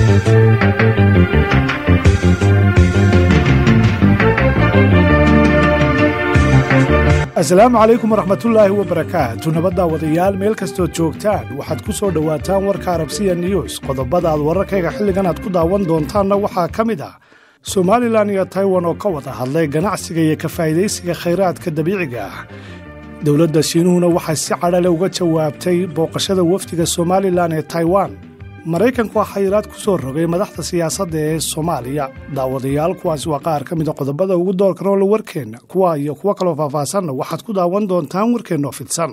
asalaamu calaykum waraxmatullaahi wabarakaatu nabaddaa wadayaal meel kastood joogtaan waxaad ku soo dhowaataan warka arabsiya news qodobada aad wararkayga xilligan aad ku daawan doontaanna waxaa ka mid ah somalilan iyo taiwan oo ka wada hadlay ganacsiga iyo ka faa'idaysiga khayraadka dabiiciga ah dowladda shiinuhuna waxay si cadhale uga jawaabtay booqashada wafdiga somalilan ee taiwan maraykanku waa xayiraad ku soo rogay madaxda siyaasadda ee soomaaliya daawadayaal kuwaasi waa qaar ka mida qodobada ugu doorkan oo la warkeenna kuwa iyo kuwo kaloo faahfaahsanna waxaad ku daawan doontaan warkeennoo fidsan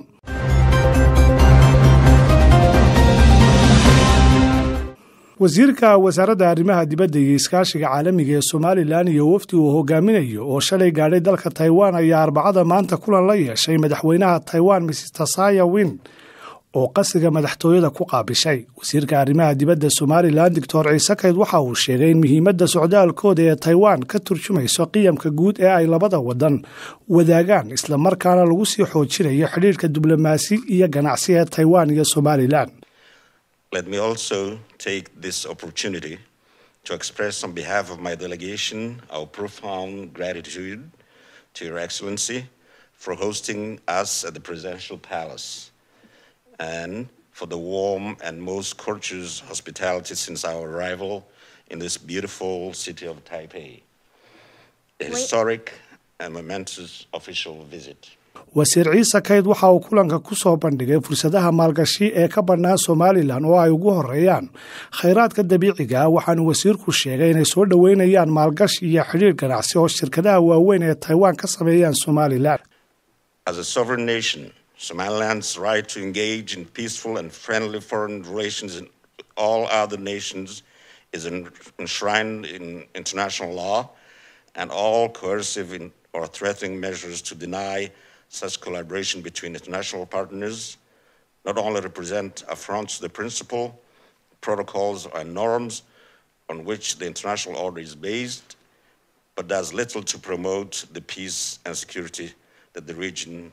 wasiirka wasaaradda arrimaha dibadda iyo iskaashiga caalamiga ee somalilan iyo wafdi uu hogaaminayo oo shalay gaadhay dalka taiwan ayaa arbacada maanta kulan la yeeshay madaxweynaha taiwan mrs tasaya win oo qasiga madaxtooyada ku qaabishay wasiirka arrimaha dibadda somalilan doctor ciise kayd waxa uu sheegay in muhiimadda socdaalkooda ee taiwan ka turjumayso qiyamka guud ee ay labada wadan wadaagaan islamarkaana lagu sii xoojinayo xidhiirhka diblomaasi iyo ganacsi ee taiwan iyo somalilan Let me also take this opportunity to express on behalf of my delegation our profound gratitude to Your Excellency for hosting us at the Presidential Palace and for the warm and most courteous hospitality since our arrival in this beautiful city of Taipei. A historic and momentous official visit. wasiir ciise kayd waxa uu kulanka ku soo bandhigay fursadaha maalgashi ee ka bannaan somalilan oo ay ugu horeeyaan khayraadka dabiiciga ah waxaanu wasiirku sheegay inay soo dhoweynayaan maalgashi iyo xidhiir ganacsi oo shirkadaha waaweyn ee taiwan ka sameeyaan somalilan As a sovereign nation, Somaliland's right to engage in peaceful and friendly foreign relations in all other nations is enshrined in international law, and all coercive in, or threatening measures to deny such collaboration between international partners not only represent affronts to the principle, protocols, and norms on which the international order is based, but does little to promote the peace and security that the region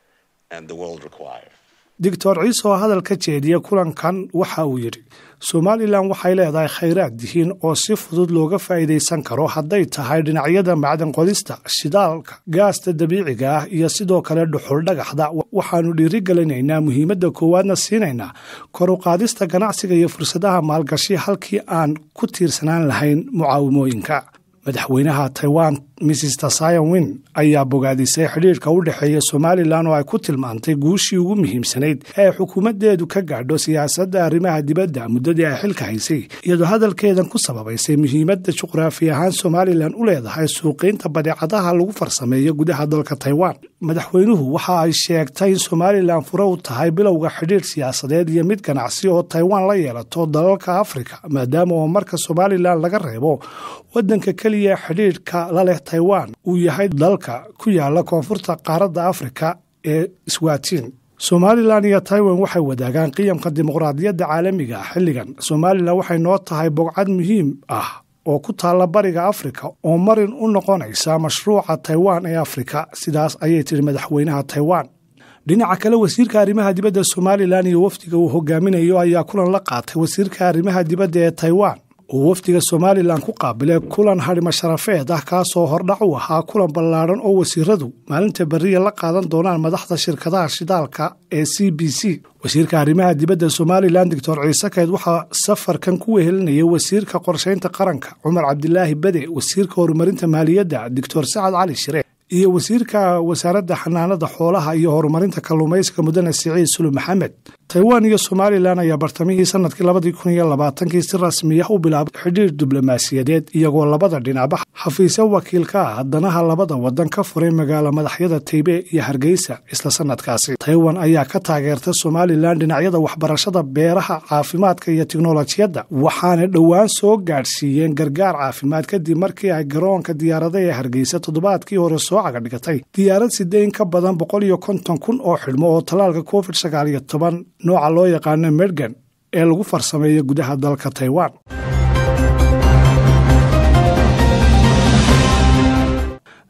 and the world require. doctor ciise oo hadal ka jeediya kulankan waxa uu yidhi somalilan waxay leedahay khayraad dihiin oo si fudud looga faa'iidaysan karo hadday tahay dhinacyada macdan qodista shidaalka gaasta dabiiciga ah iyo sidoo kale dhuxul dhagaxda waxaanu dhiirigelinaynaa muhiimadda koowaadna siinaynaa kor u qaadista ganacsiga iyo fursadaha maalgashi halkii aan ku tiirsanaan lahayn mucaawimooyinka madaxweynaha taiwan mrs tasayan win ayaa bogaadisay xidhiirka u dhexeeya somalilan oo ay ku tilmaantay guushii ugu muhiimsanayd ee ay xukuumaddeedu ka gaadho siyaasadda arrimaha dibadda muddadii ay xilka haysay iyadoo hadalkeedan ku sababaysay muhiimadda juqraafi ahaan somalilan u leedahay suuqiynta badeecadaha lagu farsameeyo gudaha dalka taiwan madaxweynuhu waxa ay sheegtay in somalilan fure u tahay bilowga xidhiir siyaasadeed iyo mid ganacsi oo taiwan la yeelato dalalka afrika maadaama oo marka somalilan laga reebo waddanka keliya xidhiirhka la leh taiwan uu yahay dalka ku yaala koonfurta qaaradda afrika ee swaatiin somalilan iyo taiwan waxay wadaagaan qiyamka dimuqraadiyadda caalamiga ah xilligan somalilan waxay noo tahay bogcad muhiim ah oo ku taalla bariga afrika oo marin u noqonaysa mashruuca taiwan ee afrika sidaas ayay tiri madaxweynaha taiwan dhinaca kale wasiirka arrimaha dibadda somalilan iyo wafdiga uu hogaaminayo ayaa kulan la qaatay wasiirka arrimaha dibadda ee taiwan uu wafdiga somalilan ku qaabilay kulan hadhimo sharafeed ah kaasoo hordhac u ahaa kulan ballaadhan oo wasiiradu maalinta beriya la qaadan doonaan madaxda shirkadaha shidaalka ee c b c wasiirka arrimaha dibadda somalilan doctor ciise kayd waxaa safarkan ku wehelinayay wasiirka qorshaynta qaranka cumar cabdilaahi bede wasiirka horumarinta maaliyadda doctor sacad cali shire iyo wasiirka wasaaradda xanaanada xoolaha iyo horumarinta kalluumaysiga mudane siciid sulu maxamed taiwan iyo somalilan ayaa bartamihii sanadkii labadii kun iyo labaatankii si rasmiya u bilaabay xidhiir diblomaasiyadeed iyagoo labada dhinacba xafiisyo wakiilka ah danaha labada wadan ka furay magaalo madaxyada taybe iyo hargeysa isla sanadkaasi taiwan ayaa ka taageerta somalilan dhinacyada waxbarashada beeraha caafimaadka iyo tiknolojiyadda waxaana dhowaan soo gaadhsiiyeen gargaar caafimaad kadib markii ay garoonka diyaarada ee hargeysa toddobaadkii hore soo cagadhigatay diyaarad sidee in ka badan boqol iyo konton kun oo xidhmo oo tallaalka covid sagaal iyo toban nooca loo yaqaano medgan ee lagu farsameeyo gudaha dalka taiwan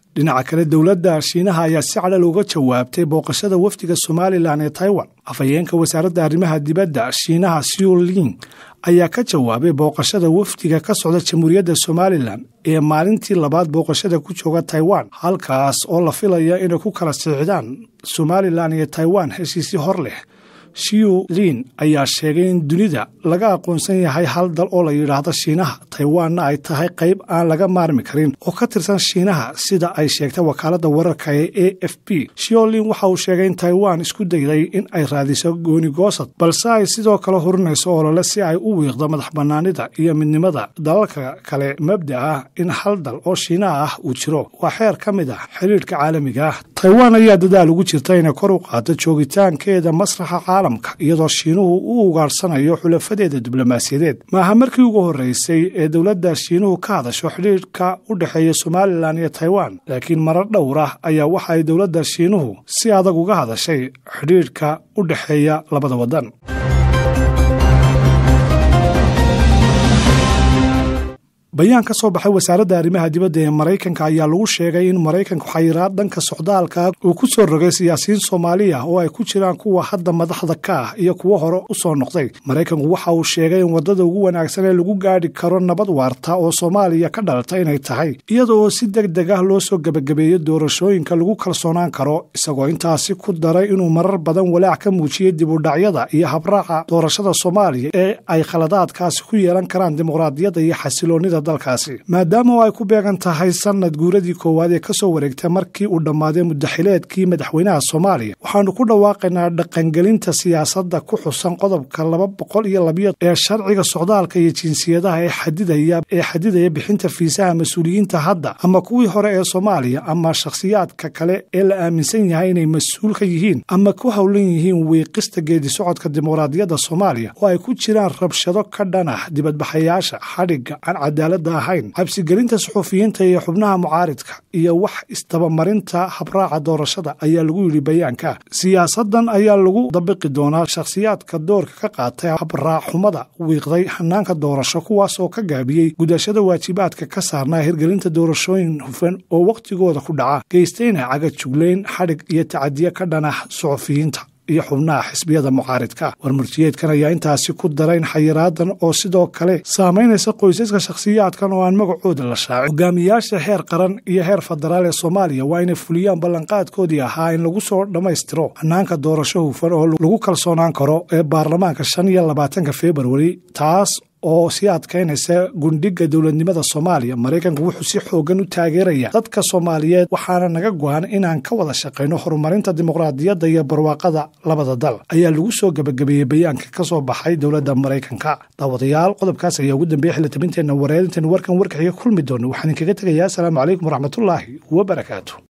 dhinaca kale dowladda shiinaha ayaa si cadhal uga jawaabtay booqashada wafdiga somalilan ee taiwan afhayeenka wasaaradda arrimaha dibadda shiinaha siulin ayaa ka jawaabay booqashada wafdiga ka socda jamhuuriyadda somalilan ee maalintii labaad booqashada ku jooga taiwan halkaas oo la filaya inay ku kala siixdaan somalilan iyo taiwan heshiisii hor leh shiu lin ayaa sheegay in dunida laga aqoonsan yahay hal dal oo la yidhaahdo shiinaha taiwanna ay tahay qayb aan laga maarmi karin oo ka tirsan shiinaha sida ay sheegtay wakaaladda wararka ee a f b shiolin waxa uu sheegay in taiwan isku dayday in ay raadiso gooni goosad balse ay sidoo kale hurinayso olole si ay u wiiqdo madax bannaanida iyo midnimada dalalka kale mabda ah in hal dal oo shiinaha ah uu jiro waa xeer ka mid ah xiriirka caalamiga ah taiwan ayaa dadaal ugu jirta inay kor u qaado joogitaankeeda masraxa caalamka iyadoo shiinuhu u ugaarsanayo xulafadeeda diblomaasiyadeed maaha markii ugu horreysay ee dowladda shiinuhu ka hadasho xidhiirka u dhexeeya somalilan iyo taiwan laakiin marar dhowr ah ayaa waxa ay dowladda shiinuhu si adag uga hadashay xidhiirka u dhexeeya labada waddan bayaan ka soo baxay wasaaradda arrimaha dibadda ee maraykanka ayaa lagu sheegay in maraykanku xayiraad dhanka socdaalka uu ku soo rogay siyaasiyiin soomaaliya oo ay ku jiraan kuwa hadda madaxda ka ah iyo kuwo hore u soo noqday maraykanku waxa uu sheegay in waddada ugu wanaagsan ee lagu gaadhi karo nabad waarta oo soomaaliya ka dhalata inay tahay iyada oo si deg deg ah loo soo gebagabeeyo doorashooyinka lagu kalsoonaan karo isagoo intaasi ku daray inuu marar badan walaac ka muujiyey dibudhacyada iyo habraaca doorashada soomaaliya ee ay khaladaadkaasi ku yeelan karaan dimuqraadiyadda iyo xasiloonnida dalkaasi maadaama oo ay ku beegan tahay sanad guuradii koowaad ee ka soo wareegtay markii uu dhammaaday muddaxileedkii madaxweynaha soomaaliya waxaanu ku dhawaaqaynaa dhaqangelinta siyaasadda ku xusan qodobka laba boqol iyo labiyo ee sharciga socdaalka iyo jinsiyadaha ee xadidaya ee xadidaya bixinta fiisaha mas-uuliyiinta hadda ama kuwii hore ee soomaaliya ama shakhsiyaadka kale ee la aaminsan yahay inay mas-uul ka yihiin ama ku howlan yihiin wiiqista geedi socodka dimuqraadiyadda soomaaliya oo ay ku jiraan rabshado ka dhan ah dibadbaxayaasha xadhigga aan cadaalada ahayn cabsigelinta suxufiyiinta iyo xubnaha mucaaridka iyo wax istabamarinta habraaca doorashada ayaa lagu yidhi bayaanka siyaasadan ayaa lagu dabiqi doonaa shakhsiyaadka doorka ka qaatay habraac xumada wiiqday hanaanka doorasho kuwaas oo ka gaabiyey gudashada waajibaadka ka saarnaa hirgelinta doorashooyin hufan oo wakhtigooda ku dhaca geystayna cagajuglayn xadhig iyo tacadiye ka dhanah suxufiyiinta iyo xubnaha xisbiyada mucaaridka warmurtiyeedkan ayaa intaasi ku darayn xayiraadan oo sidoo kale saamaynaysa qoysaska shakhsiyaadkan oo aan magacooda la shaacin hogaamiyaasha heer qaran iyo heer federaal ee soomaaliya waa inay fuliyaan ballanqaadkoodii ahaa in lagu soo dhammaystiro hanaanka doorasho hufan oo lagu kalsoonaan karo ee baarlamaanka shan iyo labaatanka februari taas oo sii adkaynaysa gundhiga dowladnimada soomaaliya maraykanku wuxuu si xoogan u taageeraya dadka soomaaliyeed waxaana naga go-an inaan ka wada shaqayno horumarinta dimuqraadiyadda iyo barwaaqada labada dal ayaa lagu soo gebagabeeyey bayaanka ka soo baxay dowladda maraykanka daawadayaal qodobkaas ayaa ugu dambeeyey xilitabinteenna wareerintan warkan warkaxiga kulmi doona waxaan idinkaga tegayaa asalaamu calaykum waraxmatullaahi wabarakaatu